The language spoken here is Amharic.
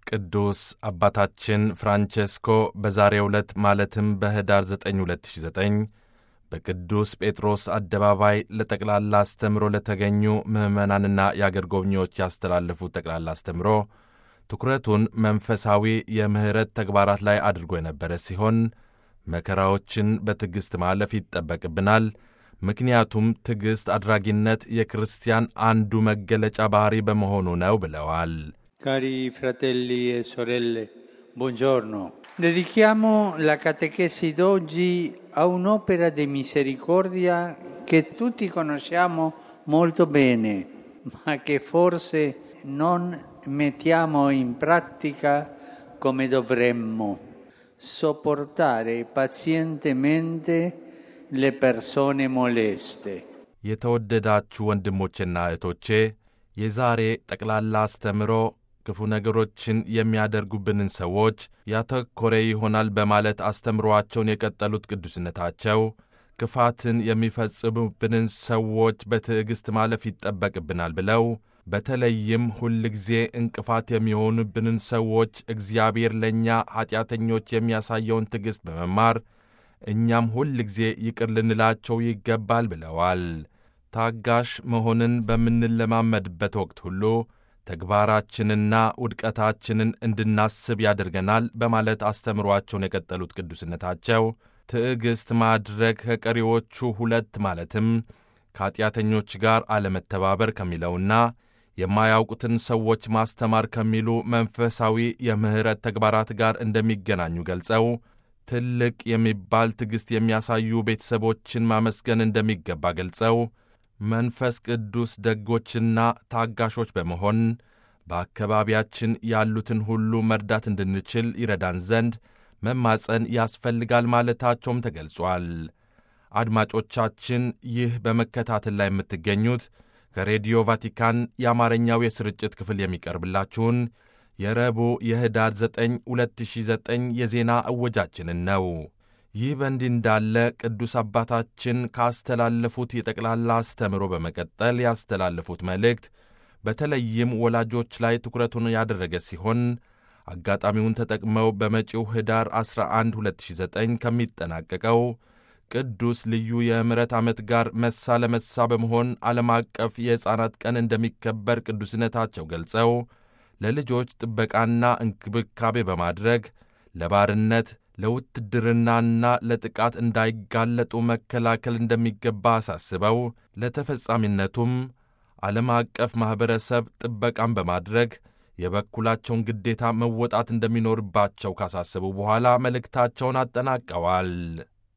ቅዱስ አባታችን ፍራንቼስኮ በዛሬው ዕለት ማለትም በኅዳር 9 2009 በቅዱስ ጴጥሮስ አደባባይ ለጠቅላላ አስተምሮ ለተገኙ ምዕመናንና የአገር ጎብኚዎች ያስተላለፉት ጠቅላላ አስተምሮ ትኩረቱን መንፈሳዊ የምሕረት ተግባራት ላይ አድርጎ የነበረ ሲሆን መከራዎችን በትዕግሥት ማለፍ ይጠበቅብናል፣ ምክንያቱም ትዕግሥት አድራጊነት የክርስቲያን አንዱ መገለጫ ባሕሪ በመሆኑ ነው ብለዋል። Cari fratelli e sorelle, buongiorno. Dedichiamo la catechesi d'oggi a un'opera di misericordia che tutti conosciamo molto bene, ma che forse non mettiamo in pratica come dovremmo. Sopportare pazientemente le persone moleste. የተወደዳችሁ ወንድሞቼና እህቶቼ የዛሬ ጠቅላላ አስተምሮ ክፉ ነገሮችን የሚያደርጉብንን ሰዎች ያተኮረ ይሆናል በማለት አስተምሮአቸውን የቀጠሉት ቅዱስነታቸው ክፋትን የሚፈጽሙብንን ሰዎች በትዕግሥት ማለፍ ይጠበቅብናል ብለው በተለይም ሁል ጊዜ እንቅፋት የሚሆኑብንን ሰዎች እግዚአብሔር ለእኛ ኀጢአተኞች የሚያሳየውን ትዕግሥት በመማር እኛም ሁል ጊዜ ይቅር ልንላቸው ይገባል ብለዋል። ታጋሽ መሆንን በምንለማመድበት ወቅት ሁሉ ተግባራችንና ውድቀታችንን እንድናስብ ያደርገናል በማለት አስተምሯቸውን የቀጠሉት ቅዱስነታቸው ትዕግሥት ማድረግ ከቀሪዎቹ ሁለት ማለትም ከኀጢአተኞች ጋር አለመተባበር ከሚለውና የማያውቁትን ሰዎች ማስተማር ከሚሉ መንፈሳዊ የምሕረት ተግባራት ጋር እንደሚገናኙ ገልጸው ትልቅ የሚባል ትዕግሥት የሚያሳዩ ቤተሰቦችን ማመስገን እንደሚገባ ገልጸው መንፈስ ቅዱስ ደጎችና ታጋሾች በመሆን በአካባቢያችን ያሉትን ሁሉ መርዳት እንድንችል ይረዳን ዘንድ መማፀን ያስፈልጋል ማለታቸውም ተገልጿል። አድማጮቻችን፣ ይህ በመከታተል ላይ የምትገኙት ከሬዲዮ ቫቲካን የአማርኛው የስርጭት ክፍል የሚቀርብላችሁን የረቡዕ የኅዳር 9 2009 የዜና እወጃችንን ነው። ይህ በእንዲህ እንዳለ ቅዱስ አባታችን ካስተላለፉት የጠቅላላ አስተምሮ በመቀጠል ያስተላለፉት መልእክት በተለይም ወላጆች ላይ ትኩረቱን ያደረገ ሲሆን አጋጣሚውን ተጠቅመው በመጪው ኅዳር 11 2009 ከሚጠናቀቀው ቅዱስ ልዩ የምሕረት ዓመት ጋር መሳ ለመሳ በመሆን ዓለም አቀፍ የሕፃናት ቀን እንደሚከበር ቅዱስነታቸው ገልጸው ለልጆች ጥበቃና እንክብካቤ በማድረግ ለባርነት ለውትድርናና ለጥቃት እንዳይጋለጡ መከላከል እንደሚገባ አሳስበው ለተፈጻሚነቱም ዓለም አቀፍ ማኅበረሰብ ጥበቃን በማድረግ የበኩላቸውን ግዴታ መወጣት እንደሚኖርባቸው ካሳሰቡ በኋላ መልእክታቸውን አጠናቀዋል።